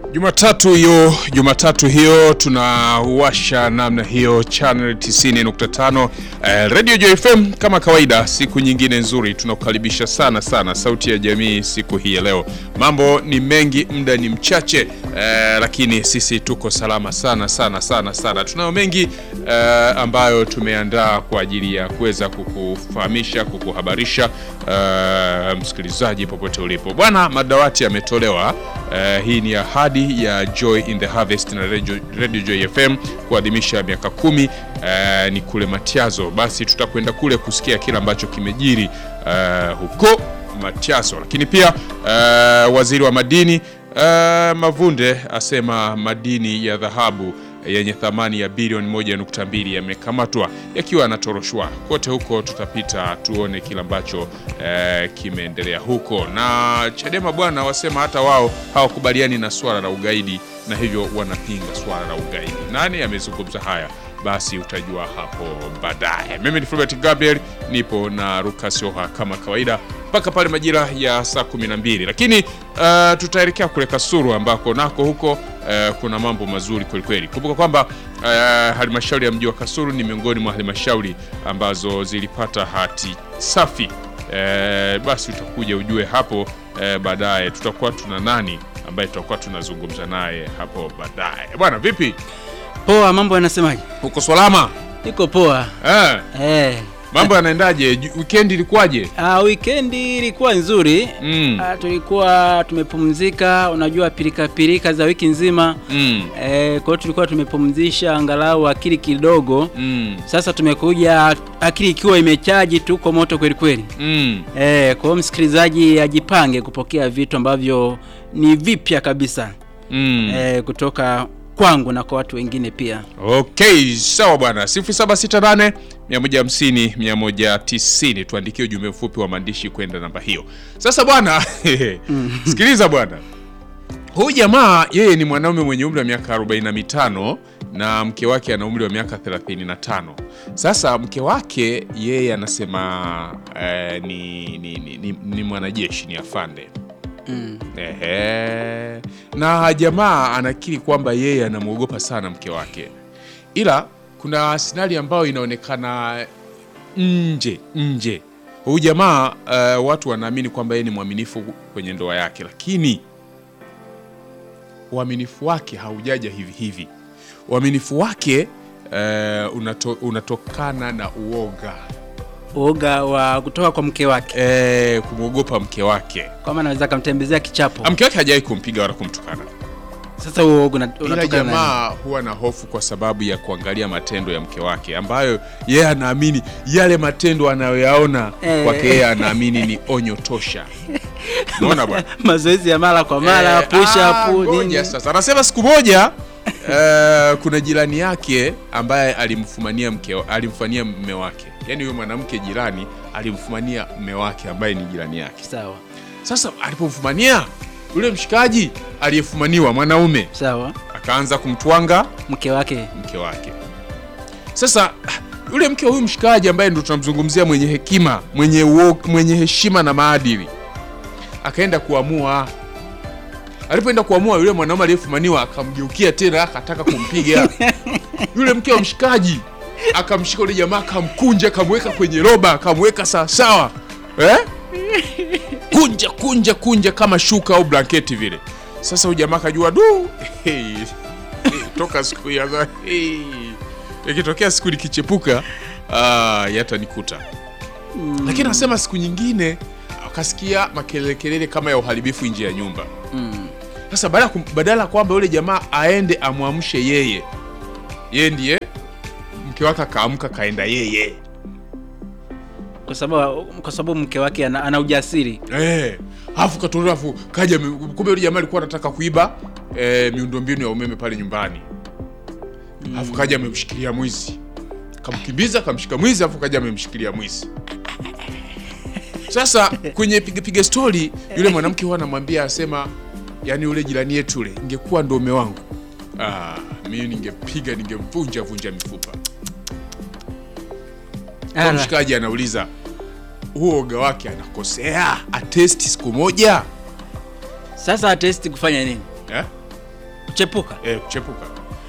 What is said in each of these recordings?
Jumatatu hiyo Jumatatu hiyo tunawasha namna hiyo channel 90.5 eh, Radio Joy FM kama kawaida, siku nyingine nzuri, tunakukaribisha sana sana Sauti ya Jamii siku hii ya leo. Mambo ni mengi, muda ni mchache eh, lakini sisi tuko salama sana sana sana sana. Tunayo mengi eh, ambayo tumeandaa kwa ajili ya kuweza kukufahamisha, kukuhabarisha eh, msikilizaji popote ulipo. Bwana, madawati yametolewa. Eh, hii ni ahadi ya Joy in the Harvest na Radio, Radio Joy FM kuadhimisha miaka kumi eh, ni kule Matiazo. Basi tutakwenda kule kusikia kile ambacho kimejiri eh, huko Matiazo, lakini pia eh, waziri wa madini eh, Mavunde asema madini ya dhahabu yenye thamani ya bilioni 1.2 yamekamatwa yakiwa yanatoroshwa kote huko. Tutapita tuone kile ambacho eh, kimeendelea huko. Na Chadema bwana, wasema hata wao hawakubaliani na swala la ugaidi na hivyo wanapinga swala la ugaidi. Nani amezungumza haya? Basi utajua hapo baadaye. Mimi ni Fulbert Gabriel, nipo na Lucas Oha kama kawaida mpaka pale majira ya saa 12, lakini uh, tutaelekea kule Kasulu ambako nako huko uh, kuna mambo mazuri kwelikweli. Kumbuka kwamba uh, halmashauri ya mji wa Kasulu ni miongoni mwa halmashauri ambazo zilipata hati safi. Uh, basi utakuja ujue hapo uh, baadaye tutakuwa tuna nani ambaye tutakuwa tunazungumza naye hapo baadaye. Bwana vipi? Poa, mambo yanasemaje? Uko salama? Niko poa. Eh, Eh. mambo yanaendaje? Ju- Weekend ilikuwaje? Ah, weekend ilikuwa nzuri. Mm. Ah, tulikuwa tumepumzika, unajua pilika pilika za wiki nzima. Mm. Eh, kwa hiyo tulikuwa tumepumzisha angalau akili kidogo. Mm. Sasa tumekuja akili ikiwa imechaji tuko moto kweli kweli. Mm. Eh, kwa hiyo msikilizaji ajipange kupokea vitu ambavyo ni vipya kabisa. Mm. Eh, kutoka kwangu na kwa watu wengine pia. Okay, sawa bwana. 0768 150 190 tuandikie ujumbe mfupi wa maandishi kwenda namba hiyo. Sasa bwana, sikiliza bwana. Huyu jamaa yeye ni mwanaume mwenye umri wa miaka 45 na mke wake ana umri wa miaka 35. Sasa mke wake yeye anasema eh, ni, ni, ni, ni, ni mwanajeshi, ni afande. Mm. Ehe. Na jamaa anakiri kwamba yeye anamwogopa sana mke wake, ila kuna sinari ambayo inaonekana nje nje. Huyu jamaa eh, watu wanaamini kwamba yeye ni mwaminifu kwenye ndoa yake, lakini uaminifu wake haujaja hivi hivi. Uaminifu wake eh, unato, unatokana na uoga Uoga wa kutoka kwa mke wake. eh, kumwogopa mke wake. Kama anaweza akamtembezea kichapo. Ah, Mke wake hajawahi kumpiga wala kumtukana Sasa huo uoga una- ila unatokana na nini? jamaa huwa na hofu kwa sababu ya kuangalia matendo ya mke wake ambayo yeye anaamini yale matendo anayoyaona Eh. kwake yeye anaamini ni onyo tosha. Unaona bwana? mazoezi ya mara kwa mara Eh, push ah, up ngoja nini. sasa. Anasema siku moja eh, kuna jirani yake ambaye alimfumania mke alimfanyia mme wake, yaani huyo mwanamke jirani alimfumania mme wake ambaye ni jirani yake. Sawa Sasa alipomfumania yule mshikaji aliyefumaniwa mwanaume sawa, akaanza kumtwanga mke wake mke wake. Sasa yule mke wa huyu mshikaji ambaye ndo tunamzungumzia mwenye hekima, mwenye, uo, mwenye heshima na maadili, akaenda kuamua. Alipoenda kuamua, yule mwanaume aliyefumaniwa akamgeukia tena, akataka kumpiga yule mke wa mshikaji. Akamshika yule jamaa, akamkunja, akamweka kwenye roba, akamweka sawasawa eh? kunja kunja kunja kama shuka au blanketi vile. Sasa huyu jamaa akajua du, hey, toka siku hiyo sasa, hey, ikitokea siku nikichepuka ah, yatanikuta. Lakini anasema siku nyingine akasikia makelele kama ya uharibifu nje ya nyumba. mm. Sasa badala ya kum- badala ya kwamba yule jamaa aende amwamshe yeye, yeye ndiye mke wake akaamka kaenda yeye kwa sababu kwa sababu mke wake ana, ana ujasiri Eh, afu katolewa afu kaja ame- kumbe yule jamaa alikuwa anataka kuiba eh, miundombinu ya umeme pale nyumbani. Afu kaja amemshikilia mwizi. Kamkimbiza akamshika mwizi afu kaja amemshikilia mwizi. Sasa kwenye piga piga story yule mwanamke huwa anamwambia asema yani yule jirani yetu yule ingekuwa ndo mume wangu. Ah, mimi ningepiga ningemvunja vunja mifupa. Kwa Ala. mshikaji anauliza huo oga wake anakosea atesti siku moja Sasa atesti kufanya nini? eh? kuchepuka eh, kuchepuka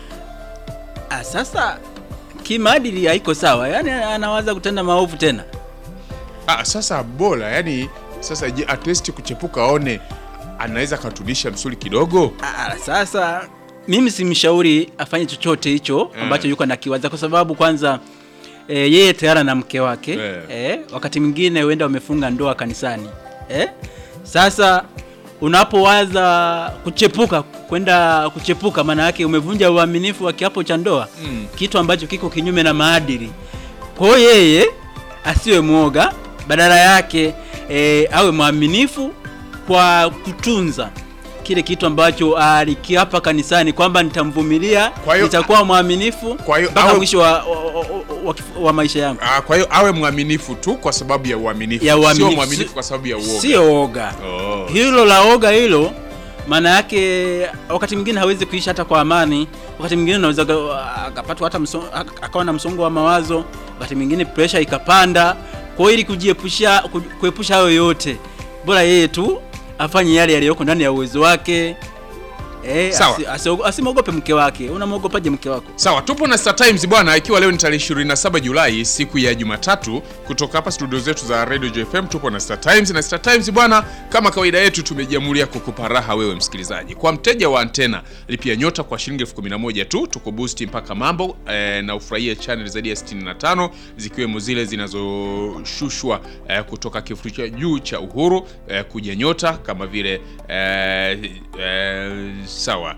ah, sasa kimaadili haiko sawa yaani anawaza kutenda maovu tena ah, sasa bora yani sasa je at least kuchepuka aone anaweza akatunisha msuli kidogo ah, sasa mimi simshauri afanye chochote hicho ambacho yuko nakiwaza kwa sababu kwanza e, yeye tayari na mke wake Eh. e, wakati mwingine huenda wamefunga ndoa kanisani e? sasa unapowaza kuchepuka kwenda kuchepuka maana yake umevunja uaminifu wa kiapo cha ndoa Mm. kitu ambacho kiko kinyume na maadili kwa hiyo yeye asiwe mwoga badala yake e, awe mwaminifu kwa kutunza kile kitu ambacho alikiapa kanisani kwamba nitamvumilia Kwa hiyo- nitakuwa mwaminifu Kwa hiyo mpaka awe- mwisho wa, wa, wa, wa, wa maisha yangu ah, kwa hiyo awe mwaminifu tu kwa sababu ya uaminifu Ya uaminifu. sio mwaminifu kwa sababu ya uoga sio oga oh. hilo la oga hilo maana yake wakati mwingine hawezi kuishi hata kwa amani wakati mwingine unaweza ka- akapatwa hata mso, ak- akawa na msongo wa mawazo wakati mwingine presha ikapanda kwa hiyo ili kujiepusha ku- kuepusha hayo yote bora yeye tu afanye yale yaliyoko ndani ya uwezo wake Eh, Sawa. asi- asiogo- asimwogope mke wake unamwogopaje mke wako sawa tupo na Star Times bwana ikiwa leo ni tarehe 27 Julai siku ya Jumatatu kutoka hapa studio zetu za Radio JFM tupo na Star Times na Star Times bwana kama kawaida yetu tumejiamulia kukupa raha wewe msikilizaji kwa mteja wa antena lipia nyota kwa shilingi elfu kumi na moja tu tuko boost mpaka mambo eh, na ufurahie channel zaidi ya 65 zikiwemo zile zinazoshushwa eh, kutoka kifurushi cha juu cha uhuru eh, kuja nyota kama vile eh, eh, sawa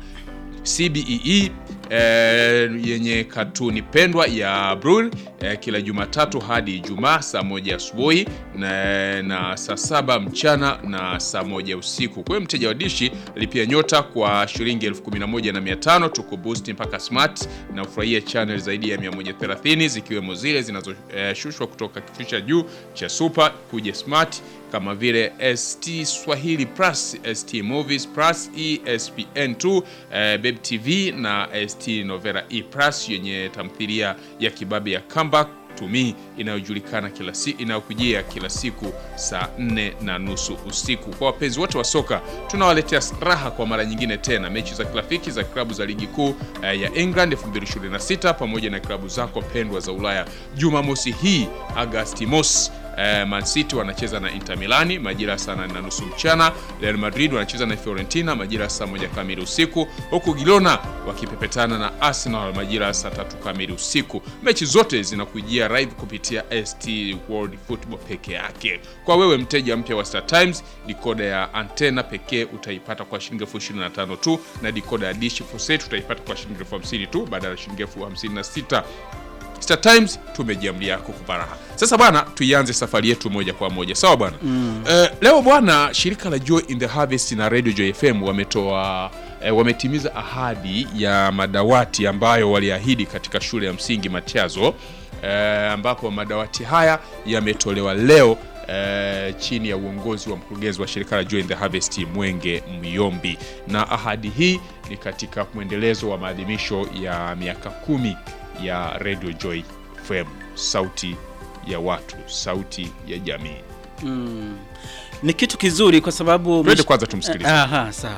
CBEE eh, yenye katuni pendwa ya Brul eh, kila Jumatatu hadi Ijumaa saa moja asubuhi na, na saa saba mchana na saa moja usiku. Kwa hiyo mteja wa dishi lipia nyota kwa shilingi elfu kumi na moja na mia tano tuko boost mpaka smart na ufurahia channel zaidi ya 130 zikiwemo zile zinazoshushwa kutoka kifurushi cha juu cha super kuja smart kama vile ST Swahili Plus, ST Movies Plus, ESPN2, eh, Babe TV na ST Novela E Plus yenye tamthilia ya kibabe ya Comeback to Me inayojulikana kila si, inayokujia kila siku saa nne na nusu usiku. Kwa wapenzi wote wa soka, tunawaletea raha kwa mara nyingine tena mechi za kirafiki za klabu za ligi kuu eh, ya England 2026 pamoja na klabu zako pendwa za Ulaya Jumamosi hii Agasti mosi Eh, Man City wanacheza na Inter Milani majira ya saa nane na nusu mchana. Real Madrid wanacheza na Fiorentina majira ya saa moja kamili usiku, huku Girona wakipepetana na Arsenal majira ya saa tatu kamili usiku. Mechi zote zinakujia live kupitia ST World Football peke yake. Kwa wewe mteja mpya wa Star Times, dikoda ya antena pekee utaipata kwa shilingi elfu ishirini na tano tu na dikoda ya dish full set utaipata kwa shilingi elfu hamsini tu badala ya shilingi elfu hamsini na sita. Star Times tumejiamlia kukupa raha. Sasa bwana, tuianze safari yetu moja kwa moja, sawa bwana mm. Eh, leo bwana, shirika la Joy in the Harvest na Radio Joy FM wametoa eh, wametimiza ahadi ya madawati ambayo waliahidi katika shule ya msingi Matiazo eh, ambapo madawati haya yametolewa leo eh, chini ya uongozi wa mkurugenzi wa shirika la Joy in the Harvest Mwenge Myombi, na ahadi hii ni katika mwendelezo wa maadhimisho ya miaka kumi ya Radio Joy FM, sauti ya watu, sauti ya jamii. mm. ni kitu kizuri kwa sababu Twende kwanza tumsikilize. Aha, sawa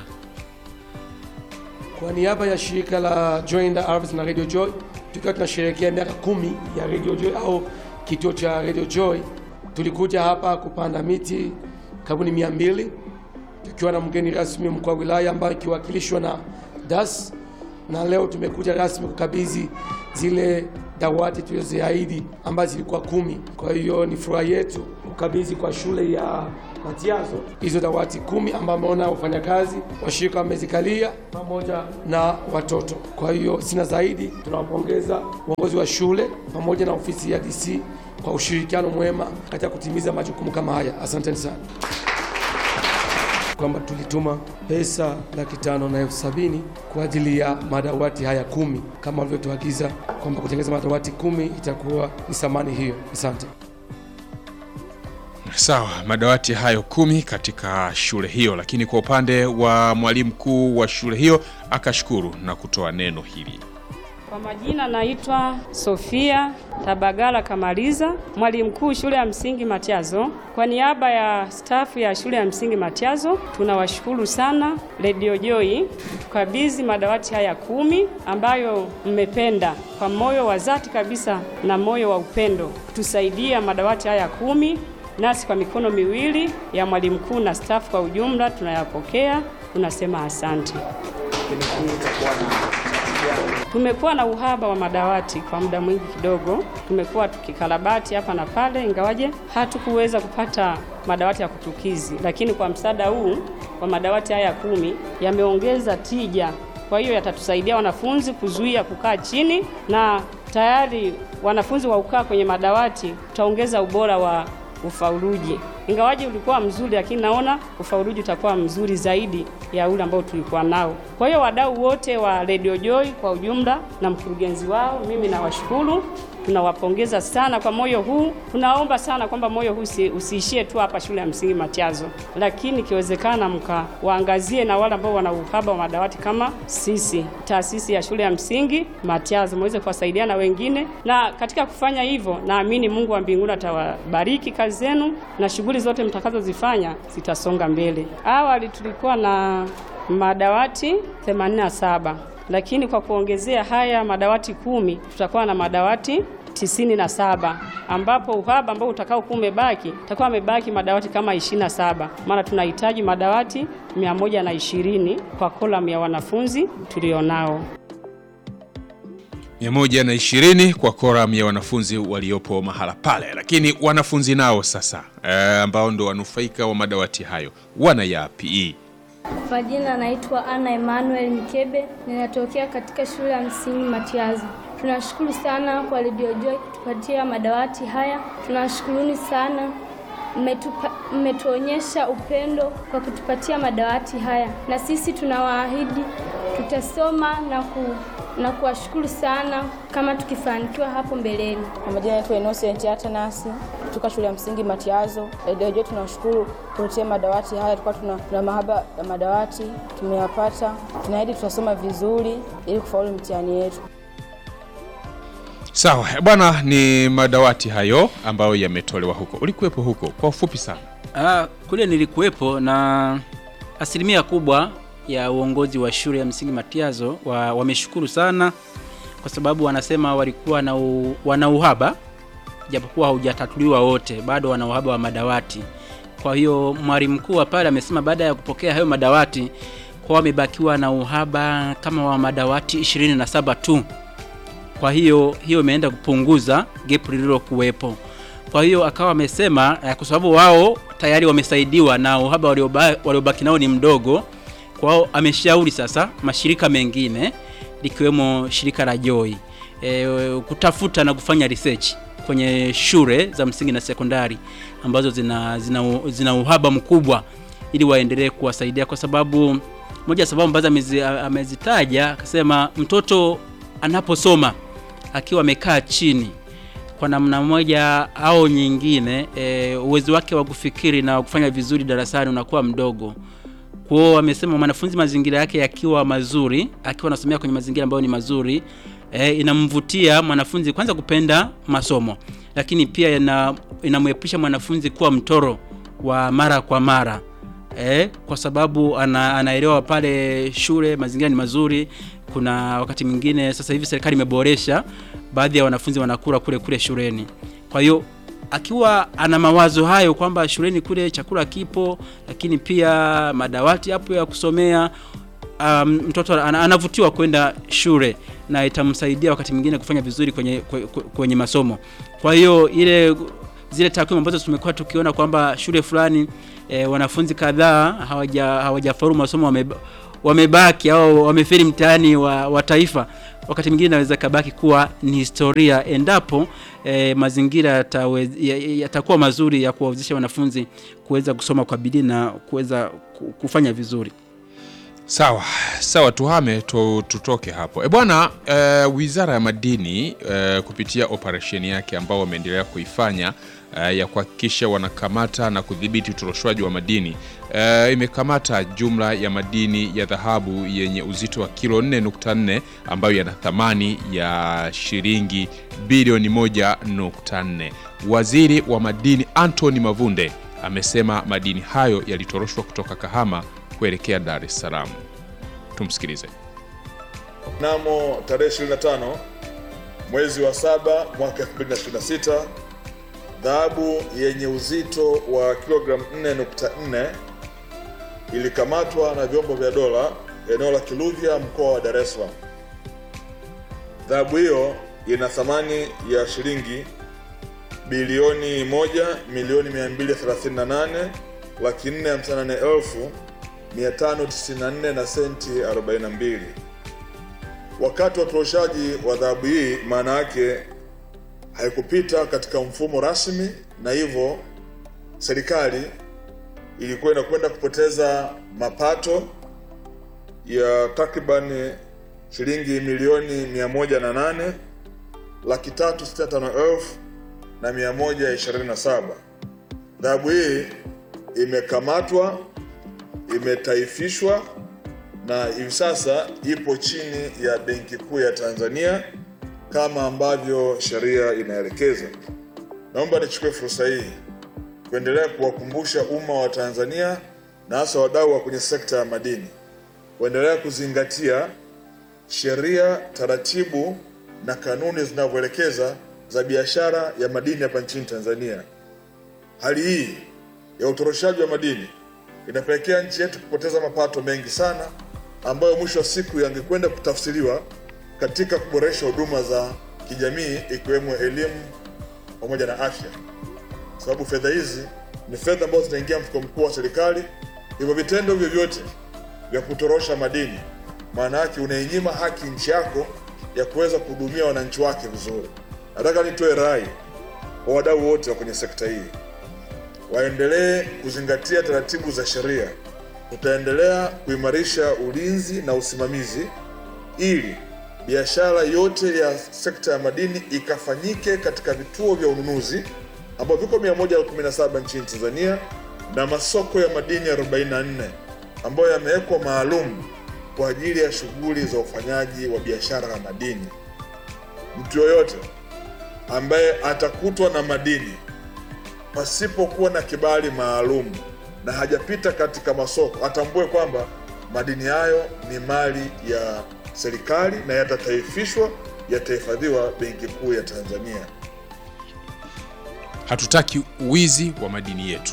Kwa niaba ya shirika la Joy in the Harvest na Radio Joy, tukiwa tunasherehekea miaka kumi ya Radio Joy au kituo cha Radio Joy, tulikuja hapa kupanda miti karibu ni mia mbili tukiwa na mgeni rasmi mkuu wa wilaya ambaye ikiwakilishwa na DAS, na leo tumekuja rasmi kukabidhi zile dawati tulizoziahidi ambazo zilikuwa kumi. Kwa hiyo ni furaha yetu kukabidhi kwa shule ya Matiazo hizo dawati kumi ambao ameona wafanyakazi washirika wamezikalia pamoja na watoto. Kwa hiyo sina zaidi, tunawapongeza uongozi wa shule pamoja na ofisi ya DC kwa ushirikiano mwema katika kutimiza majukumu kama haya. Asanteni sana kwamba tulituma pesa laki tano na elfu sabini kwa ajili ya madawati haya kumi kama walivyotuagiza kwamba kutengeneza madawati kumi itakuwa ni thamani hiyo. Asante. Sawa, madawati hayo kumi katika shule hiyo, lakini kwa upande wa mwalimu mkuu wa shule hiyo akashukuru na kutoa neno hili. Kwa majina naitwa Sofia Tabagala Kamaliza, mwalimu mkuu shule ya msingi Matiazo. Kwa niaba ya stafu ya shule ya msingi Matiazo, tunawashukuru sana Radio Joy tukabidhi madawati haya kumi ambayo mmependa kwa moyo wa dhati kabisa na moyo wa upendo tusaidia madawati haya kumi, nasi kwa mikono miwili ya mwalimu mkuu na stafu kwa ujumla tunayapokea, tunasema asante. Tumekuwa na uhaba wa madawati kwa muda mwingi kidogo, tumekuwa tukikarabati hapa na pale, ingawaje hatukuweza kupata madawati ya kutukizi, lakini kwa msaada huu wa madawati haya kumi yameongeza tija. Kwa hiyo yatatusaidia wanafunzi kuzuia kukaa chini, na tayari wanafunzi wa kukaa kwenye madawati tutaongeza ubora wa ufauluji. Ingawaje ulikuwa mzuri, lakini naona ufauluji utakuwa mzuri zaidi ya ule ambao tulikuwa nao. Kwa hiyo wadau wote wa Radio Joy kwa ujumla na mkurugenzi wao, mimi nawashukuru, tunawapongeza sana kwa moyo huu. Tunaomba sana kwamba moyo huu usi, usiishie tu hapa shule ya msingi Matiazo, lakini ikiwezekana mkawaangazie na wale ambao wana uhaba wa madawati kama sisi, taasisi ya shule ya msingi Matiazo, muweze kuwasaidia na wengine, na katika kufanya hivyo, naamini Mungu wa mbinguni atawabariki kazi zenu na shughuli zote mtakazozifanya zitasonga mbele. Awali tulikuwa na madawati 87 lakini kwa kuongezea haya madawati kumi tutakuwa na madawati tisini na saba ambapo uhaba ambao utakao kuwa umebaki utakuwa umebaki madawati kama ishirini na saba maana tunahitaji madawati mia moja na ishirini kwa kolamu ya wanafunzi tulionao. 120 kwa koram ya wanafunzi waliopo mahala pale, lakini wanafunzi nao sasa eh, ambao ndo wanufaika wa madawati hayo wana yapi? Kwa jina naitwa Ana Emmanuel Mkebe, ninatokea katika shule ya msingi Matiazo. Tunashukuru sana kwa Radio Joy kutupatia madawati haya. Tunashukuruni sana, mmetupa- mmetuonyesha upendo kwa kutupatia madawati haya, na sisi tunawaahidi tutasoma na ku na kuwashukuru sana kama tukifanikiwa hapo mbeleni. Kwa majina naitwa Innocent Atanasi kutoka shule ya msingi Matiazo. Radio Joy tunashukuru kuletea madawati haya, tulikuwa tuna, tuna mahaba ya madawati tumeyapata. Tunaahidi tutasoma vizuri ili kufaulu mtihani yetu. Sawa bwana, ni madawati hayo ambayo yametolewa huko. Ulikuwepo huko kwa ufupi sana? Ah, kule nilikuwepo na asilimia kubwa ya uongozi wa shule ya msingi Matiazo wa, wameshukuru sana kwa sababu wanasema walikuwa na u, wana uhaba japokuwa haujatatuliwa wote, bado wana uhaba wa madawati. Kwa hiyo mwalimu mkuu wa pale amesema baada ya kupokea hayo madawati kwa wamebakiwa na uhaba kama wa madawati 27 tu. Kwa hiyo hiyo imeenda kupunguza gap lililokuwepo. Kwa hiyo akawa amesema eh, kwa sababu wao tayari wamesaidiwa na uhaba walioba- waliobaki nao ni mdogo. Kwa hiyo ameshauri sasa mashirika mengine likiwemo shirika la Joy e, kutafuta na kufanya research kwenye shule za msingi na sekondari ambazo zina, zina, zina uhaba mkubwa ili waendelee kuwasaidia kwa sababu moja ya sababu ambazo amezi- amezitaja akasema mtoto anaposoma akiwa amekaa chini kwa namna moja au nyingine e, uwezo wake wa kufikiri na kufanya vizuri darasani unakuwa mdogo. Kwa hiyo wamesema mwanafunzi mazingira yake yakiwa mazuri, akiwa anasomea kwenye mazingira ambayo ni mazuri e, inamvutia mwanafunzi kwanza kupenda masomo, lakini pia ina, inamwepusha mwanafunzi kuwa mtoro wa mara kwa mara eh, kwa sababu ana, anaelewa pale shule mazingira ni mazuri. Kuna wakati mwingine sasa hivi serikali imeboresha, baadhi ya wanafunzi wanakula kule kule shuleni. Kwa hiyo akiwa ana mawazo hayo kwamba shuleni kule chakula kipo, lakini pia madawati hapo ya kusomea um, mtoto ana- anavutiwa kwenda shule na itamsaidia wakati mwingine kufanya vizuri kwenye, kwe- kwe- kwenye masomo. Kwa hiyo ile zile takwimu ambazo tumekuwa tukiona kwamba shule fulani e, wanafunzi kadhaa hawaja hawajafaulu masomo wame, wamebaki au wamefeli mtihani wa, wa taifa, wakati mwingine inaweza kabaki kuwa ni historia endapo e, mazingira yatawe- ya- ya- yatakuwa mazuri ya kuwawezesha wanafunzi kuweza kusoma kwa bidii na kuweza ku- kufanya vizuri. Sawa sawa, tuhame tu, tutoke hapo e bwana. E, wizara ya madini e, kupitia operesheni yake ambao wameendelea kuifanya eh, ya kuhakikisha wanakamata na kudhibiti utoroshwaji wa madini eh, imekamata jumla ya madini ya dhahabu yenye uzito wa kilo 4.4 ambayo yana thamani ya shilingi bilioni 1.4. Waziri wa madini Anthony Mavunde amesema madini hayo yalitoroshwa kutoka Kahama kuelekea Dar es Salaam. Tumsikilize. Mnamo tarehe 25 mwezi wa saba mwaka 2026 dhahabu yenye uzito wa kilogramu 4.4 ilikamatwa na vyombo vya dola eneo la Kiluvya mkoa wa Dar es Salaam. Dhahabu hiyo ina thamani ya shilingi bilioni moja milioni 238 laki 458 elfu 594 na senti 42. Wakati wa utoroshaji wa dhahabu hii, maana yake haikupita katika mfumo rasmi, na hivyo serikali ilikuwa inakwenda kupoteza mapato ya takribani shilingi milioni mia moja na nane laki tatu sitini na tano elfu na mia moja ishirini na saba. Dhahabu hii imekamatwa, imetaifishwa na hivi sasa ipo chini ya Benki Kuu ya Tanzania kama ambavyo sheria inaelekeza. Naomba nichukue fursa hii kuendelea kuwakumbusha umma wa Tanzania na hasa wadau wa kwenye sekta ya madini kuendelea kuzingatia sheria, taratibu na kanuni zinavyoelekeza za biashara ya madini hapa nchini Tanzania. Hali hii ya utoroshaji wa madini inapelekea nchi yetu kupoteza mapato mengi sana ambayo mwisho wa siku yangekwenda kutafsiriwa katika kuboresha huduma za kijamii ikiwemo elimu pamoja na afya, sababu fedha hizi ni fedha ambazo zinaingia mfuko mkuu wa serikali. Hivyo vitendo vyovyote vya kutorosha madini, maana yake unainyima haki nchi yako ya kuweza kuhudumia wananchi wake vizuri. Nataka nitoe rai kwa wadau wote wa kwenye sekta hii waendelee kuzingatia taratibu za sheria. Tutaendelea kuimarisha ulinzi na usimamizi ili biashara yote ya sekta ya madini ikafanyike katika vituo vya ununuzi ambavyo viko 117 nchini Tanzania na masoko ya madini 44 ambayo yamewekwa maalum kwa ajili ya shughuli za ufanyaji wa biashara ya madini. Mtu yoyote ambaye atakutwa na madini pasipokuwa na kibali maalum na hajapita katika masoko atambue kwamba madini hayo ni mali ya serikali na yatataifishwa, yatahifadhiwa Benki Kuu ya Tanzania. Hatutaki wizi wa madini yetu.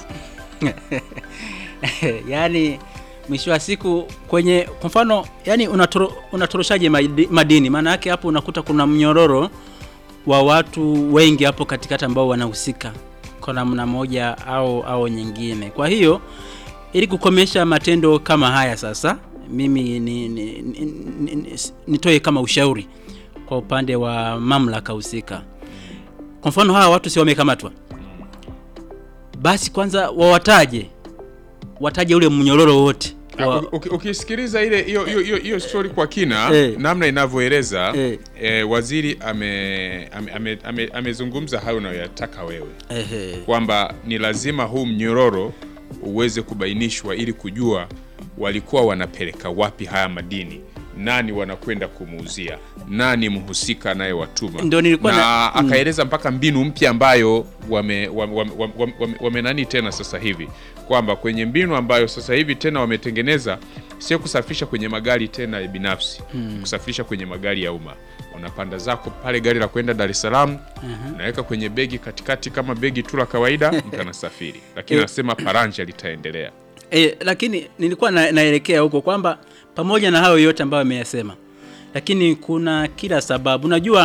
yaani mwisho wa siku kwenye kwa mfano yani unatoro, unatoroshaje madi- madini maana yake hapo unakuta kuna mnyororo wa watu wengi hapo katikati ambao wanahusika kwa namna moja au au nyingine kwa hiyo ili kukomesha matendo kama haya sasa mimi ni, ni, ni, ni, ni, nitoe kama ushauri kwa upande wa mamlaka husika kwa mfano hawa watu si wamekamatwa basi kwanza wawataje wataje ule mnyororo wote wa, Uki- uki- Ukisikiliza ile hiyo hiyo hiyo- hiyo story kwa kina Eh. namna inavyoeleza Eh. eh, waziri ame amezungumza ame, ame, amezungumza hayo unayoyataka wewe ehe, kwamba ni lazima huu mnyororo uweze kubainishwa ili kujua walikuwa wanapeleka wapi haya madini, nani wanakwenda kumuuzia, nani mhusika anayewatuma, Ndio nilikuwa na na- akaeleza mpaka mbinu mpya ambayo wame, wame, wame, wame, wame, wame nani tena sasa hivi kwamba kwenye mbinu ambayo sasa hivi tena wametengeneza sio kusafirisha kwenye magari tena ya binafsi kusafirisha kwenye magari ya umma unapanda zako pale gari la kwenda Dar es Salaam unaweka kwenye begi katikati kama begi tu la kawaida mtu anasafiri lakini Eh. anasema paranja litaendelea e, lakini nilikuwa na, naelekea huko kwamba pamoja na hayo yote ambayo ameyasema lakini kuna kila sababu unajua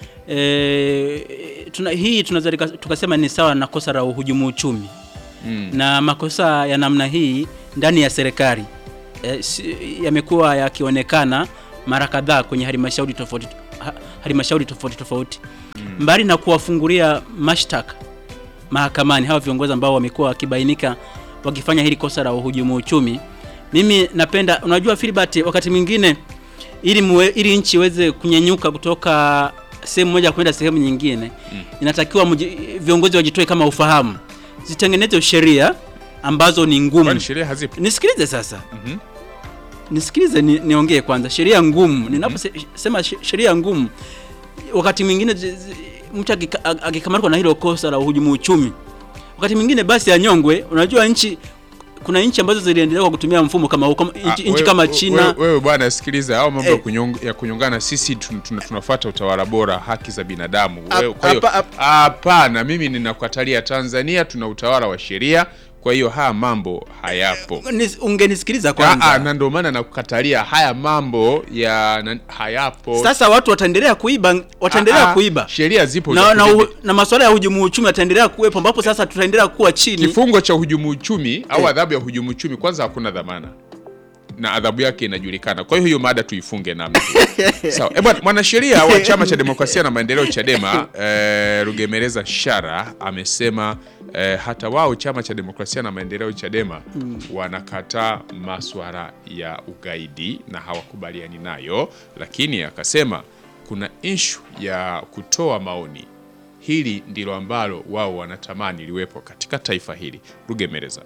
e, tuna, hii tunaweza lika- tukasema ni sawa na kosa la uhujumu uchumi mm. na makosa ya namna hii ndani ya serikali e, si, yamekuwa yakionekana mara kadhaa kwenye halmashauri tofauti ha- halmashauri tofauti tofauti mbali na kuwafungulia mashtaka mahakamani hawa viongozi ambao wamekuwa wakibainika wakifanya hili kosa la uhujumu uchumi mimi napenda unajua Filbert wakati mwingine ili muwe, ili nchi iweze kunyenyuka kutoka sehemu moja kwenda sehemu nyingine inatakiwa mji- viongozi wajitoe kama ufahamu, zitengenezwe sheria ambazo ni ngumu. Kwani sheria hazipo? Nisikilize sasa. Mhm. Nisikilize ni, niongee kwanza. Sheria ngumu. Ninaposema she- sheria ngumu wakati mwingine zi- zi- mtu akika- akikamatwa na hilo kosa la uhujumu uchumi, wakati mwingine basi anyongwe. Unajua nchi kuna nchi ambazo ziliendelea kwa kutumia mfumo kama huu, kama Ah, nchi, nchi wewe- kama wewe- China. Wewe bwana, sikiliza, au mambo ya Eh. kunyong- ya kunyongana, sisi tun- tun- tunafuata utawala bora, haki za binadamu. Ap- Wewe- Kwa hiyo apa- ap- hapana, mimi ninakukatalia. Tanzania tuna utawala wa sheria, kwa hiyo haya mambo hayapo. Nis- Ungenisikiliza Ah, kwanza. ah, na ndio maana nakukatalia haya mambo ya na, hayapo. Sasa watu wataendelea kuiba, wataendelea Ah, ah, kuiba sheria zipo na, za na, kudhibiti. uhu- na masuala ya hujumu uchumi yataendelea kuwepo, ambapo sasa tutaendelea kuwa chini. kifungo cha hujumu uchumi au Eh. adhabu ya hujumu uchumi, kwanza hakuna dhamana na adhabu yake inajulikana. Kwa hiyo hiyo mada tuifunge namna hiyo. Sawa. Eh, bwana mwanasheria wa Chama cha Demokrasia na Maendeleo Chadema eh, Rugemeleza Shara amesema eh, hata wao Chama cha Demokrasia na Maendeleo Chadema wanakataa maswala ya ugaidi na hawakubaliani nayo, lakini akasema kuna ishu ya kutoa maoni. Hili ndilo ambalo wao wanatamani liwepo katika taifa hili. Rugemeleza.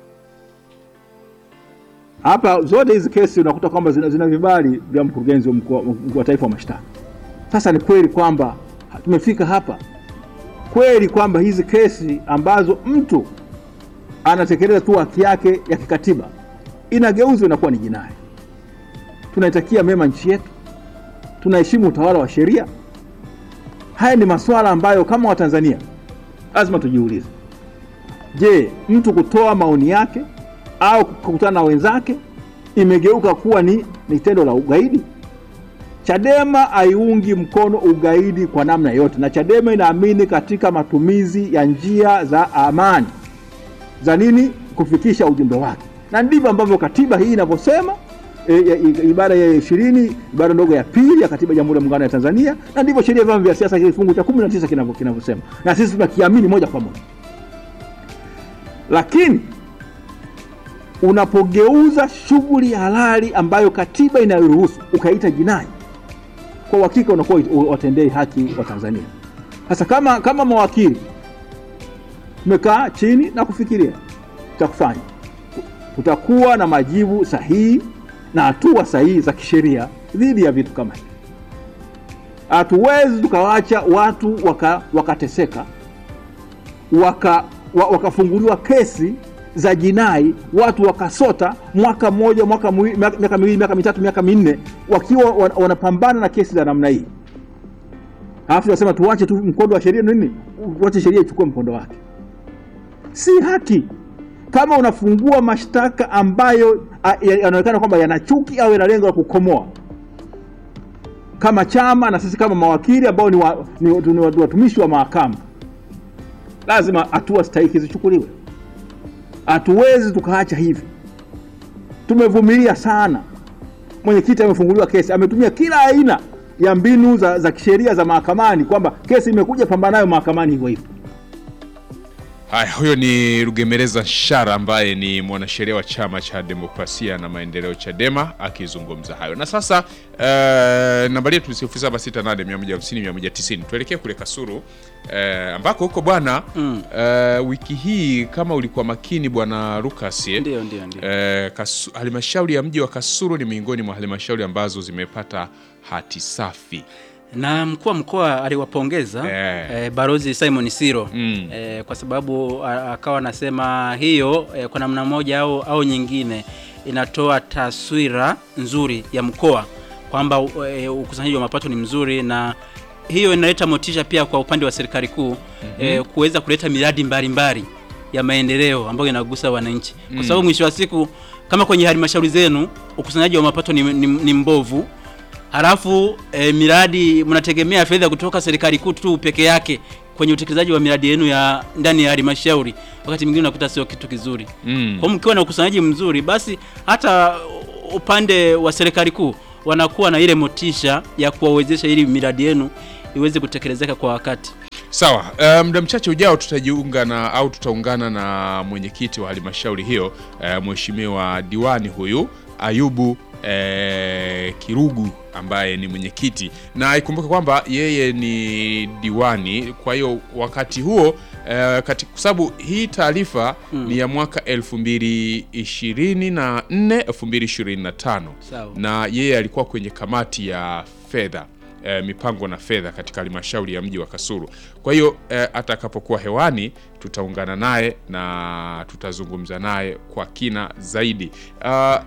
hapa zote hizi kesi unakuta kwamba zina, zina vibali vya mkurugenzi wa mkuu wa- mkuu wa taifa wa mashtaka. Sasa ni kweli kwamba tumefika hapa kweli kwamba hizi kesi ambazo mtu anatekeleza tu haki yake ya kikatiba inageuzwa inakuwa ni jinai. Tunaitakia mema nchi yetu, tunaheshimu utawala wa sheria. Haya ni masuala ambayo kama Watanzania lazima tujiulize. Je, mtu kutoa maoni yake au kukutana na wenzake imegeuka kuwa ni, ni tendo la ugaidi? Chadema haiungi mkono ugaidi kwa namna yote, na Chadema inaamini katika matumizi ya njia za amani za nini kufikisha ujumbe wake, na ndivyo ambavyo katiba hii inavyosema e, e, i- ibara ya ishirini ibara ndogo ya pili ya katiba ya Jamhuri ya Muungano wa Tanzania, na ndivyo sheria ya vyama vya siasa kifungu cha 19 kinavyo- kinavyosema, na sisi tunakiamini moja kwa moja, lakini unapogeuza shughuli ya halali ambayo katiba inayoruhusu ukaita jinai, kwa uhakika unakuwa watendei haki wa Tanzania. Sasa kama kama mawakili tumekaa chini na kufikiria cha kufanya, tutakuwa na majibu sahihi na hatua sahihi za kisheria dhidi ya vitu kama hivi. Hatuwezi tukawacha watu waka- wakateseka waka, wa, wakafunguliwa kesi za jinai, watu wakasota mwaka mmoja, mwaka mwi- miaka miaka miwili, miaka mitatu, miaka minne, wakiwa wan- wanapambana na kesi za namna hii, alafu tunasema tuwache tu mkondo wa sheria nini, tuache sheria ichukue mkondo wake. Si haki. Kama unafungua mashtaka ambayo a- ya- yanaonekana kwamba yana chuki au yana lengo la kukomoa kama chama na sisi kama mawakili ambao ni, wa, ni, ni, ni watumishi wa mahakama lazima hatua stahiki zichukuliwe. Hatuwezi tukaacha hivi. Tumevumilia sana. Mwenyekiti amefunguliwa kesi, ametumia kila aina ya mbinu za, za kisheria za mahakamani, kwamba kesi imekuja, pambana nayo mahakamani hivyo hivyo. Haya, huyo ni Rugemeleza Shara ambaye ni mwanasheria wa chama cha demokrasia na maendeleo Chadema akizungumza hayo. Na sasa uh, nambari yetu ni 0768150190. Tuelekee kule Kasuru uh, ambako huko bwana Mm. uh, wiki hii kama ulikuwa makini bwana Lucas eh, Ndio, ndio, ndio. Eh, Kasu- halmashauri ya mji wa Kasulu ni miongoni mwa halmashauri ambazo zimepata hati safi. na mkuu wa mkoa aliwapongeza Eh. eh, Barozi Simon Siro Mm. eh, kwa sababu a- akawa anasema hiyo eh, kwa namna moja au, au nyingine inatoa taswira nzuri ya mkoa kwamba eh, ukusanyaji wa mapato ni mzuri na hiyo inaleta motisha pia kwa upande wa serikali kuu eh, kuweza kuleta miradi mbalimbali ya maendeleo ambayo inagusa wananchi kwa sababu mwisho wa siku kama kwenye halmashauri zenu ukusanyaji wa mapato ni, ni, ni mbovu halafu e, miradi mnategemea fedha kutoka serikali kuu tu peke yake kwenye utekelezaji wa miradi yenu ya ndani ya halmashauri, wakati mwingine unakuta sio kitu kizuri. Mm. Kwa hiyo mkiwa na ukusanyaji mzuri, basi hata upande wa serikali kuu wanakuwa na ile motisha ya kuwawezesha ili miradi yenu iweze kutekelezeka kwa wakati. Sawa, eh, muda mchache ujao tutajiunga na au tutaungana na mwenyekiti wa halmashauri hiyo eh, mheshimiwa diwani huyu Ayubu eh, eh, Kirugu ambaye ni mwenyekiti, na ikumbuke kwamba yeye ni diwani. Kwa hiyo wakati huo eh, kati- kwa sababu hii taarifa ni ya mwaka 2024 2025 Sawa. na yeye alikuwa kwenye kamati ya fedha eh, mipango na fedha katika halmashauri ya mji wa Kasulu. Kwa hiyo eh, atakapokuwa hewani tutaungana naye na tutazungumza naye kwa kina zaidi. Ah,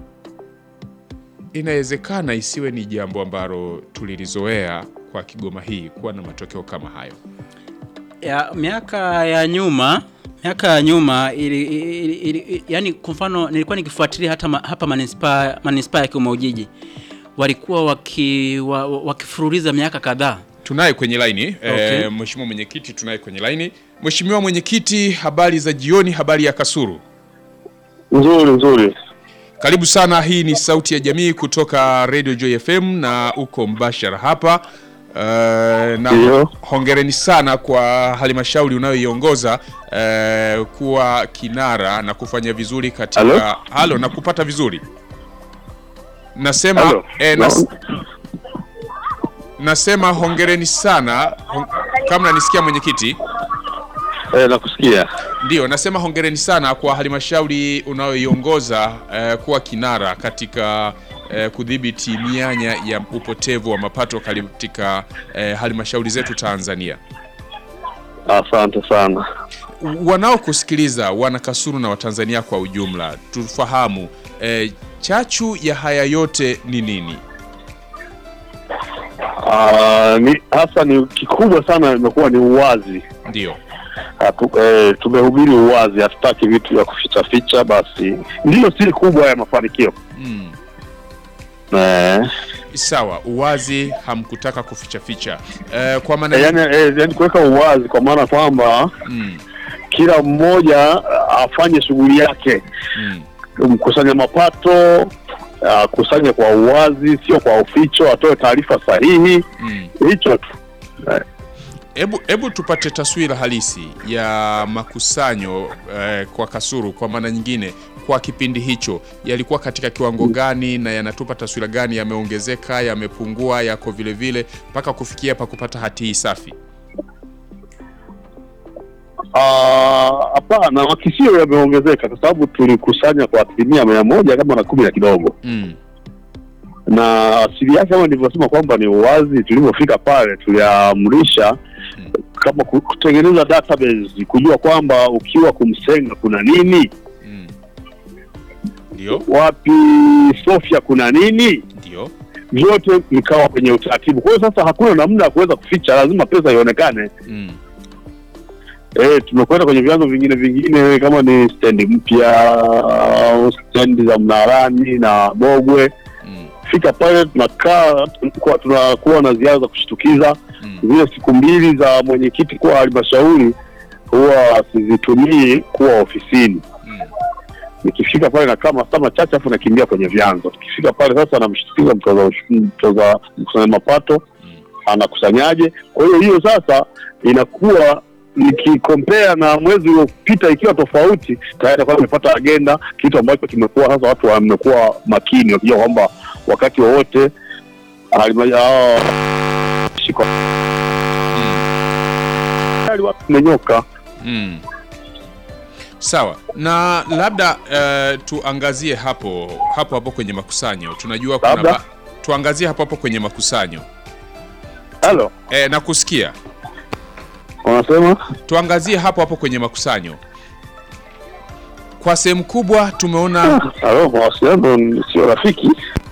inawezekana isiwe ni jambo ambalo tulilizoea kwa Kigoma hii kuwa na matokeo kama hayo. ya miaka ya nyuma miaka ya nyuma ili, ili, ili, yani kwa mfano nilikuwa nikifuatilia hata ma, hapa manispaa manispaa ya Kigoma Ujiji walikuwa waki, wa, wa- wakifuruliza miaka kadhaa. Tunaye kwenye laini Okay. eh, mheshimiwa mwenyekiti, tunaye kwenye laini. Mheshimiwa mwenyekiti, habari za jioni, habari ya Kasulu. Nzuri nzuri. Karibu sana. Hii ni Sauti ya Jamii kutoka Radio Joy FM na uko mbashara hapa. Uh, na Ndio. hongereni sana kwa halmashauri unayoiongoza uh, kuwa kinara na kufanya vizuri katika Halo? halo na kupata vizuri nasema Halo? eh, nas, Na- nasema hongereni sana hon, kama nanisikia mwenyekiti Eh, nakusikia. Ndio, nasema hongereni sana kwa halmashauri unayoiongoza eh, kuwa kinara katika eh, kudhibiti mianya ya upotevu wa mapato katika eh, halmashauri zetu Tanzania. Asante sana. Wanaokusikiliza wana Kasulu na Watanzania kwa ujumla, tufahamu eh, chachu ya haya yote ni nini? Ah, ni hasa ni kikubwa sana imekuwa ni uwazi. Ndio. Hatu, eh, tumehubiri uwazi, hatutaki vitu vya kuficha ficha. Basi ndiyo siri kubwa ya mafanikio Mm. eh, Sawa, uwazi, hamkutaka kuficha ficha eh, kwa maana eh, yani, eh, yani kuweka uwazi kwa maana kwamba mm, kila mmoja ah, afanye shughuli yake, mm. mkusanya mapato ah, kusanya kwa uwazi, sio kwa uficho, atoe taarifa sahihi, Mm. hicho tu eh. Hebu hebu tupate taswira halisi ya makusanyo eh, kwa Kasulu kwa maana nyingine, kwa kipindi hicho yalikuwa katika kiwango gani na yanatupa taswira gani? Yameongezeka, yamepungua, yako vile vile mpaka kufikia pa kupata hati hii safi? Ah, Hapana, makisio yameongezeka kwa sababu tulikusanya kwa asilimia mia moja kama na kumi na kidogo, Mm. na asili yake kama nilivyosema kwamba ni uwazi. Tulivyofika pale, tuliamrisha kama ku- kutengeneza database, kujua kwamba ukiwa kumsenga kuna nini, Mm. Ndio, wapi Sofia kuna nini, ndio. vyote vikawa kwenye utaratibu. Kwa hiyo sasa hakuna namna ya kuweza kuficha, lazima pesa ionekane. Mm. Eh, tumekwenda kwenye vyanzo vingine vingine kama ni stendi mpya au stendi za Mnarani na Bogwe. Mm. Fika pale tunakaa, tunakuwa- tunakuwa na ziara za kushtukiza. Mm. Zile siku mbili za mwenyekiti kuwa halmashauri huwa sizitumii kuwa ofisini. Mm. Nikifika pale nakaa masaa machache, afu nakimbia kwenye vyanzo. Tukifika pale sasa, namshtukiza mtoza ush- mtoza mkusanya mapato Mm. anakusanyaje. Kwa hiyo hiyo sasa inakuwa nikikompea na mwezi uliopita ikiwa tofauti, tayari kwa nimepata agenda, kitu ambacho kimekuwa sasa watu wamekuwa makini wakijua kwamba wakati wowote halima- hao shiko tayari watu tumenyoka. Mm. Sawa, na labda eh, tuangazie hapo hapo hapo kwenye makusanyo. Tunajua kuna Labda? ba... tuangazie hapo hapo kwenye makusanyo. Halo, Eh, na kusikia wanasema tuangazie hapo hapo kwenye makusanyo. Kwa sehemu kubwa tumeona halo, mawasiliano ni- sio rafiki.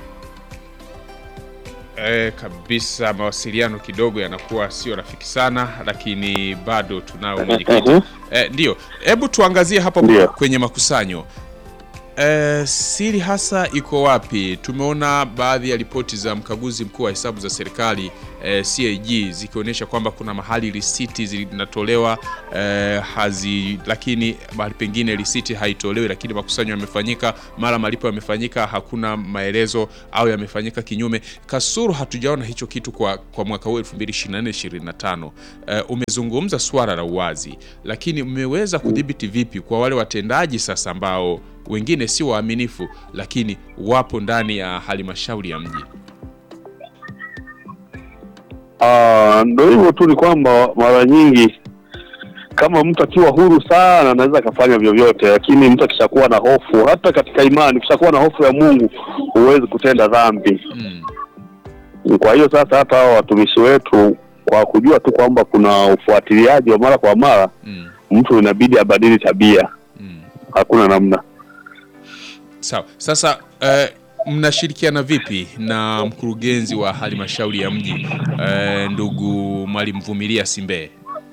eh, kabisa mawasiliano kidogo yanakuwa sio rafiki sana, lakini bado tunao mwenyekiti. Mhm. Eh, ndio, hebu tuangazie hapo Ndio. kwenye makusanyo. Eh, siri hasa iko wapi? Tumeona baadhi ya ripoti za mkaguzi mkuu wa hesabu za serikali eh, CAG zikionyesha kwamba kuna mahali risiti zinatolewa eh, hazi, lakini mahali pengine risiti haitolewi, lakini makusanyo yamefanyika, mara malipo yamefanyika, hakuna maelezo au yamefanyika kinyume. Kasuru hatujaona hicho kitu kwa, kwa mwaka huu 2024 25. Eh, umezungumza swala la uwazi, lakini mmeweza kudhibiti vipi kwa wale watendaji sasa ambao wengine si waaminifu, lakini wapo ndani ya halmashauri ya mji. Ah, ndo hivyo tu, ni kwamba mara nyingi kama mtu akiwa huru sana anaweza akafanya vyovyote, lakini mtu akishakuwa na hofu, hata katika imani, ukishakuwa na hofu ya Mungu huwezi kutenda dhambi. Mm. Kwa hiyo sasa, hata hao watumishi wetu kwa kujua tu kwamba kuna ufuatiliaji wa mara kwa mara, Mm. mtu inabidi abadili tabia, Mm. hakuna namna. Sawa. Sasa eh, mnashirikiana vipi na mkurugenzi wa halmashauri ya mji eh, ndugu Mwalimu Vumilia Simbeye?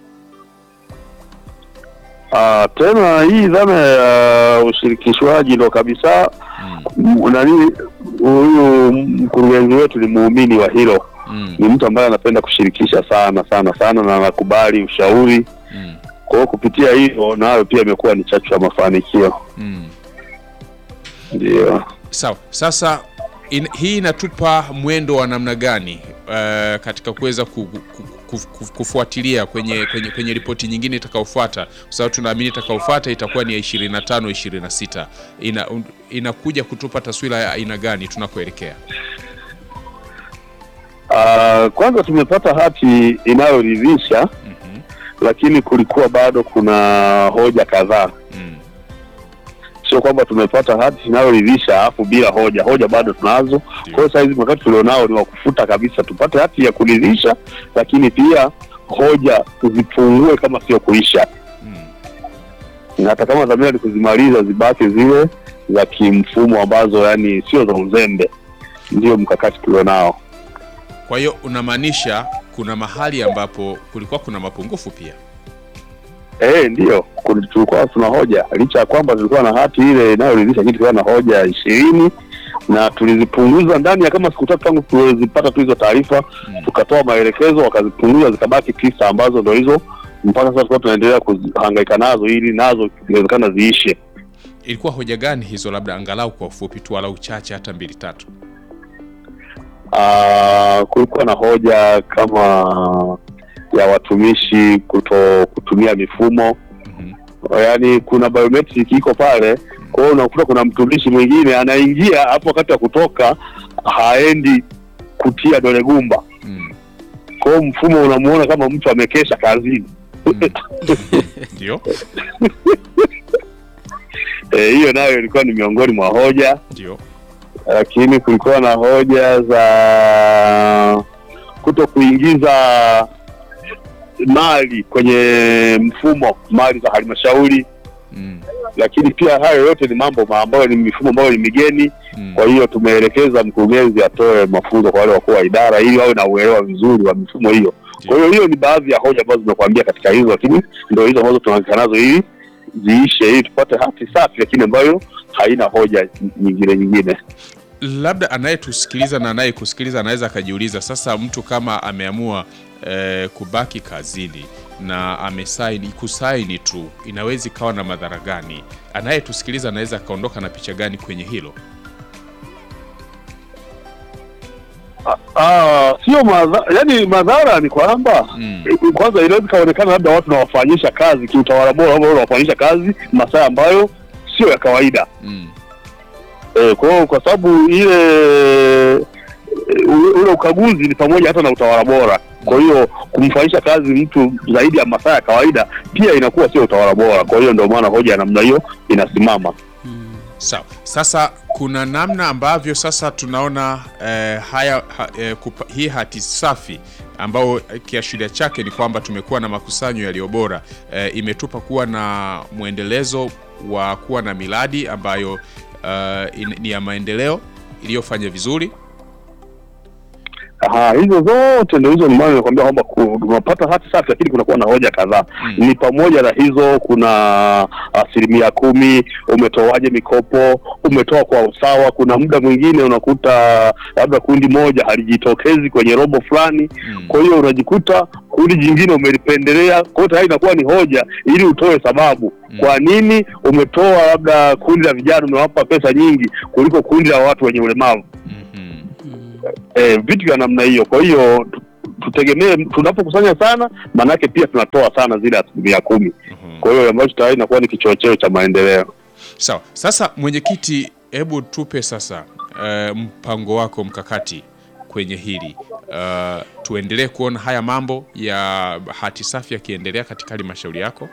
Ah, tena hii dhana ya ushirikishwaji ndo kabisa Mm. m- nani, huyu mkurugenzi wetu ni muumini wa hilo, Mm. ni mtu ambaye anapenda kushirikisha sana sana sana na anakubali ushauri. Mm. Kwa hiyo kupitia hilo nayo pia imekuwa ni chachu ya mafanikio, Mm. ndio. Sawa. Sasa in, hii inatupa mwendo wa namna gani eh, katika kuweza ku, ku, ku, ku, kufuatilia kwenye kwenye, kwenye ripoti nyingine itakayofuata, kwa sababu tunaamini itakayofuata itakuwa ni ya 25 26. Ina, un- inakuja kutupa taswira ya aina gani tunakoelekea? Ah, kwanza tumepata hati inayoridhisha, Mhm. lakini kulikuwa bado kuna hoja kadhaa. Mm. Sio kwamba tumepata hati inayoridhisha alafu bila hoja, hoja bado tunazo. Kwa hiyo saa hizi wakati tulionao ni wa kufuta kabisa, tupate hati ya kuridhisha, lakini pia hoja zipungue kama sio kuisha, Mm. na hata kama dhamira ni kuzimaliza, zibaki zile za kimfumo ambazo yani sio za uzembe. Ndio mkakati tulionao. Kwa hiyo unamaanisha kuna mahali ambapo kulikuwa kuna mapungufu pia. Eh, ndio Kul- tulikuwa tuna hoja licha ya kwamba tulikuwa na hati ile inayoridhisha, lakini tulikuwa na hoja ishirini na tulizipunguza ndani ya kama siku tatu tangu tulizipata tu hizo taarifa Mm. tukatoa maelekezo, wakazipunguza zikabaki tisa, ambazo ndo hizo mpaka sasa tulikuwa tunaendelea kuhangaika nazo ili nazo ikiwezekana ziishe. Ilikuwa hoja gani hizo, labda angalau kwa ufupi tu, walau chache, hata mbili tatu? Ah, kulikuwa na hoja kama ya watumishi kuto kutumia mifumo Mhm. yaani kuna biometric iko pale. Kwa hiyo unakuta kuna mtumishi mwingine anaingia hapo, wakati wa kutoka haendi kutia dole gumba. Mm. Kwa hiyo mfumo unamuona kama mtu amekesha kazini. Ndio, Eh, hiyo nayo ilikuwa ni miongoni mwa hoja, ndio. lakini kulikuwa na hoja za kuto kuingiza mali kwenye mfumo, mali za halmashauri Mm. lakini pia hayo yote ni mambo ma- ambayo ni mifumo ambayo ni migeni. Mm. Kwa hiyo tumeelekeza mkurugenzi atoe mafunzo kwa wale wakuu wa idara ili wawe na uelewa vizuri wa mifumo hiyo. Kwa hiyo hiyo ni baadhi ya hoja ambazo zimekuambia katika hizo, lakini ndio hizo ambazo tunaanza nazo ili ziishe, ili tupate hati safi, lakini ambayo haina hoja nyingine nyingine. Labda anayetusikiliza na anayekusikiliza anaweza akajiuliza sasa, mtu kama ameamua eh, kubaki kazini na amesaini kusaini tu, inaweza ikawa na madhara gani? Anayetusikiliza anaweza akaondoka na picha gani kwenye hilo? Ah, sio madhara, yani madhara ni kwamba Mm. kwanza inaweza ikaonekana labda watu nawafanyisha kazi kiutawala bora, ambao wanawafanyisha kazi masaa ambayo sio ya kawaida. Mm. Eh, kwa hiyo kwa sababu ile eh, ule, ule ukaguzi ni pamoja hata na utawala bora. Kwa hiyo kumfanyisha kazi mtu zaidi ya masaa ya kawaida pia inakuwa sio utawala bora. Kwa hiyo ndio maana hoja ya namna hiyo inasimama. Sawa. Sasa kuna namna ambavyo sasa tunaona eh, haya ha, eh, kupa, hii hati safi ambao eh, kiashiria chake ni kwamba tumekuwa na makusanyo yaliyo bora eh, imetupa kuwa na mwendelezo wa kuwa na miradi ambayo eh, in, ni ya maendeleo iliyofanya vizuri. Aha, hizo zote ndio hizo, maana nakwambia kwamba ku- tunapata hati safi, lakini kunakuwa na hoja kadhaa Mm. ni pamoja na hizo, kuna asilimia kumi, umetoaje mikopo, umetoa kwa usawa. Kuna muda mwingine unakuta labda kundi moja halijitokezi kwenye robo fulani, Mm. kwa hiyo unajikuta kundi jingine umelipendelea. Kwa hiyo tayari inakuwa ni hoja ili utoe sababu Mm. kwa nini umetoa labda kundi la vijana umewapa pesa nyingi kuliko kundi la watu wenye ulemavu Mhm. eh, vitu vya namna hiyo. Kwa hiyo tu- tutegemee tunapokusanya sana, maanake pia tunatoa sana zile asilimia kumi. Mhm. Kwa hiyo ambacho tayari inakuwa ni kichocheo cha maendeleo. Sawa. Sasa mwenyekiti, hebu tupe sasa eh, mpango wako mkakati kwenye hili uh, tuendelee kuona haya mambo ya hati safi yakiendelea katika halmashauri yako.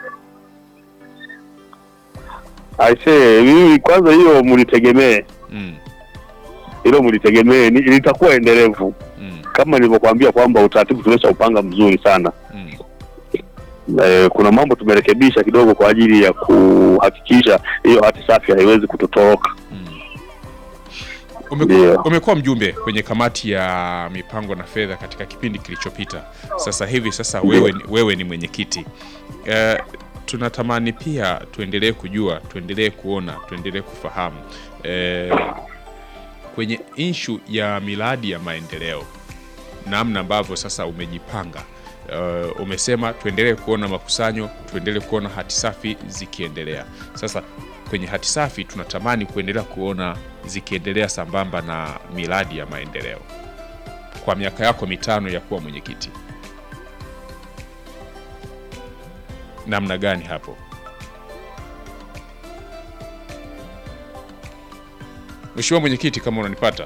Aisee, mimi kwanza hiyo mlitegemee, Mm, hilo mlitegemee, ni- litakuwa endelevu mm, kama nilivyokuambia kwamba utaratibu tumeshaupanga mzuri sana. mm. Eh, kuna mambo tumerekebisha kidogo kwa ajili ya kuhakikisha hiyo hati safi haiwezi kutotoroka. Umekuwa Ndio. umekuwa mjumbe kwenye kamati ya mipango na fedha katika kipindi kilichopita. Sasa hivi sasa wewe, ni- wewe ni mwenyekiti eh, tunatamani pia tuendelee kujua, tuendelee kuona, tuendelee kufahamu eh, kwenye inshu ya miradi ya maendeleo namna ambavyo sasa umejipanga. Uh, umesema tuendelee kuona makusanyo, tuendelee kuona hati safi zikiendelea. Sasa kwenye hati safi tunatamani kuendelea kuona zikiendelea sambamba na miradi ya maendeleo kwa miaka yako mitano ya kuwa mwenyekiti. Namna gani hapo? Mheshimiwa mwenyekiti, kama unanipata.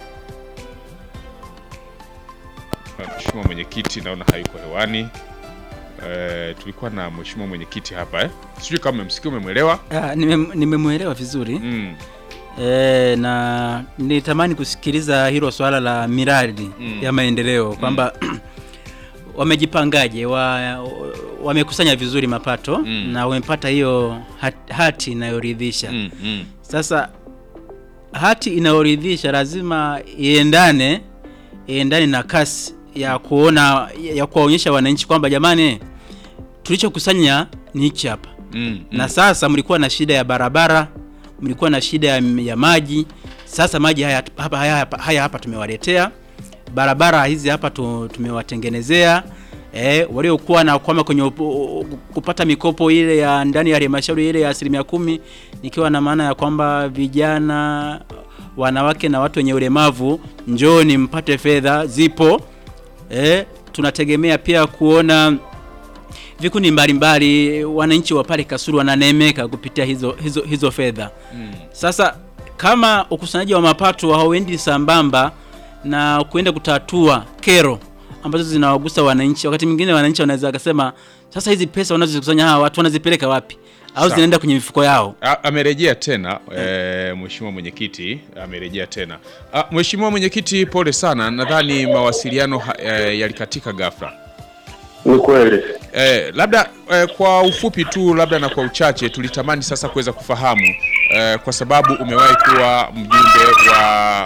Mheshimiwa mwenyekiti naona hayuko hewani. Eh, tulikuwa na mheshimiwa mwenyekiti hapa eh. Sijui kama umemsikia umemwelewa. Ah, nime- nimemwelewa vizuri Mm. e, na nitamani kusikiliza hilo swala la miradi Mm. ya maendeleo kwamba wamejipangaje, wa, wamekusanya vizuri mapato Mm. na wamepata hiyo hat- hati inayoridhisha Mm, mm. Sasa hati inayoridhisha lazima iendane iendane na kasi ya kuona ya kuwaonyesha wananchi kwamba jamani, tulichokusanya ni hichi hapa Mm, na sasa mlikuwa na shida ya barabara, mlikuwa na shida ya, ya maji. Sasa maji haya hapa, haya, hapa, haya hapa tumewaletea, barabara hizi hapa tu, tumewatengenezea. Eh, waliokuwa na kwama kwenye upo- kupata mikopo ile ya ndani ya halmashauri ile ya asilimia kumi, nikiwa na maana ya kwamba vijana, wanawake na watu wenye ulemavu, njooni mpate fedha, zipo. Eh, tunategemea pia kuona vikundi mbalimbali wananchi wa pale Kasulu wananemeka kupitia hizo hizo hizo fedha. mm. Sasa kama ukusanyaji wa mapato hauendi sambamba na kuenda kutatua kero ambazo zinawagusa wananchi, wakati mwingine wananchi wanaweza wakasema, sasa hizi pesa wanazozikusanya hawa watu wanazipeleka wapi? Au Sawa. zinaenda kwenye mifuko yao? A- amerejea tena e, mheshimiwa mwenyekiti amerejea tena. A, mheshimiwa mwenyekiti, pole sana, nadhani mawasiliano ha- e, yalikatika ghafla. Ni kweli. E, labda e, kwa ufupi tu labda na kwa uchache tulitamani sasa kuweza kufahamu e, kwa sababu umewahi kuwa mjumbe wa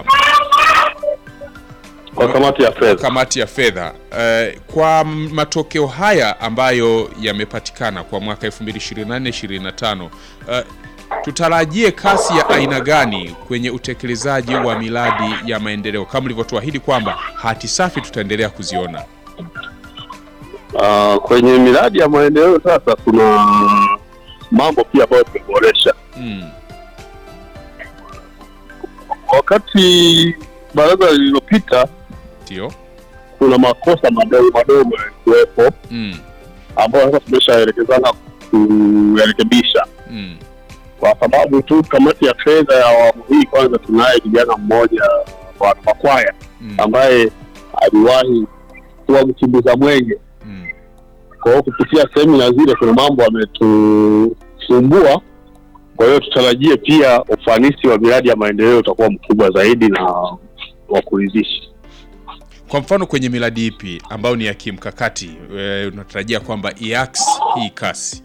Kwa kamati ya fedha. kamati ya fedha eh, kwa m- matokeo haya ambayo yamepatikana kwa mwaka 2024-2025 eh, tutarajie kasi ya aina gani kwenye utekelezaji wa miradi ya maendeleo kama ulivyotuahidi kwamba hati safi tutaendelea kuziona? Ah, kwenye miradi ya maendeleo sasa kuna mambo pia ambayo tumeboresha. Mm, Wakati baraza lililopita, ndio. kuna makosa madogo madogo yalikuwepo Mm, ambayo sasa tumeshaelekezana kuyarekebisha, mm, kwa sababu tu kamati ya fedha ya awamu hii, kwanza tunaye kijana mmoja wa Makwaya mm, ambaye aliwahi kuwa mkimbiza mwenge mm. Kwa hiyo kupitia semina zile kuna mambo ametusumbua. Kwa hiyo tutarajie pia ufanisi wa miradi ya maendeleo utakuwa mkubwa zaidi na wa kuridhisha. Kwa mfano kwenye miradi ipi ambayo ni ya kimkakati eh, unatarajia kwamba iaks hii kasi?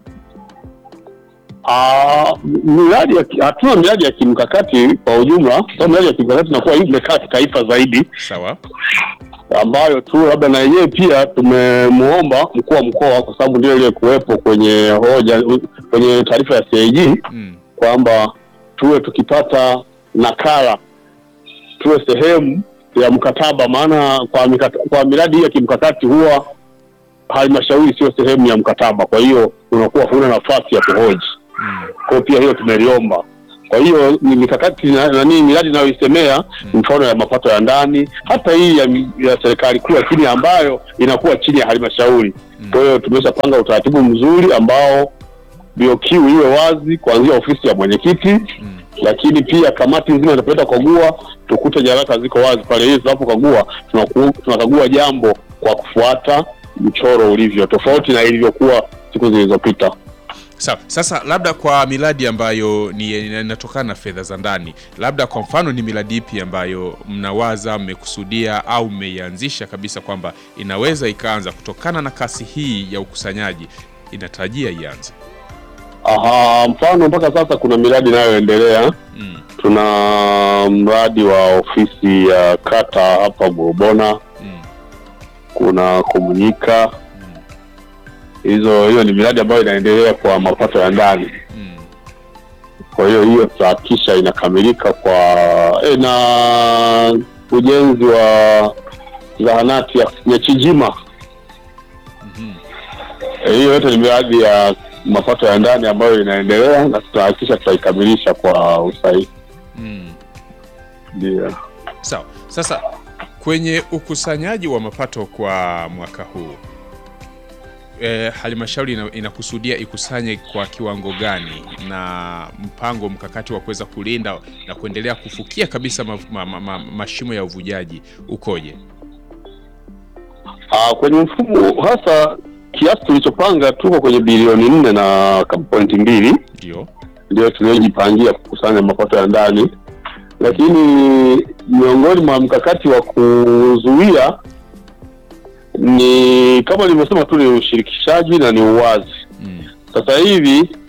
Ah, miradi ya ki- hatuna miradi ya kimkakati kwa ujumla, kwa miradi ya kimkakati inakuwa hii imekaa kitaifa zaidi, Sawa. ambayo tu labda na yenyewe pia tumemuomba mkuu wa mkoa, kwa sababu ndio ile kuwepo kwenye hoja kwenye taarifa ya CAG Mm, kwamba tuwe tukipata nakala tuwe sehemu ya mkataba, maana kwa, mikata, kwa miradi hii ya kimkakati huwa halmashauri sio sehemu ya mkataba, kwa hiyo unakuwa huna nafasi ya kuhoji. mm, Kwa hiyo pia hiyo tumeliomba. Kwa hiyo ni mikakati na- nani miradi inayoisemea mfano ya mapato ya ndani, hata hii ya, mi- ya serikali kuu, lakini ambayo inakuwa chini ya halmashauri. Kwa hiyo tumeshapanga utaratibu mzuri ambao BOQ iwe wazi kuanzia ofisi ya mwenyekiti lakini pia kamati nzima itapenda kukagua, tukute nyaraka ziko wazi pale, ili tunapokagua tunaku- tunakagua jambo kwa kufuata mchoro ulivyo, tofauti na ilivyokuwa siku zilizopita. Sawa. Sasa labda kwa miradi ambayo ni inatokana na fedha za ndani, labda kwa mfano ni miradi ipi ambayo mnawaza, mmekusudia au mmeianzisha kabisa kwamba inaweza ikaanza kutokana na kasi hii ya ukusanyaji, inatarajia ianze? Aha, mfano mpaka sasa kuna miradi inayoendelea. Mm. Tuna mradi wa ofisi ya kata hapa Burubona, Mm. kuna Komunyika. Hizo hiyo ni miradi ambayo inaendelea kwa mapato ya ndani. Mm. Kwa hiyo hiyo tutahakikisha inakamilika kwa e, na ujenzi wa zahanati ya Nyachijima. Mhm. Eh, hiyo yote ni miradi ya mapato ya ndani ambayo inaendelea na tutahakikisha tutaikamilisha kwa usahihi. Mm. Ndio. Sawa. Sasa kwenye ukusanyaji wa mapato kwa mwaka huu e, halmashauri ina- inakusudia ikusanye kwa kiwango gani na mpango mkakati wa kuweza kulinda na kuendelea kufukia kabisa ma, ma, ma, ma, mashimo ya uvujaji ukoje? Ah, kwenye mfumo hasa kiasi tulichopanga tuko kwenye bilioni nne na kama pointi mbili Ndio. ndio tuliojipangia kukusanya mapato ya ndani, lakini miongoni mwa mkakati wa kuzuia ni kama nilivyosema tu, ni ushirikishaji na ni uwazi. Mm. Sasa hivi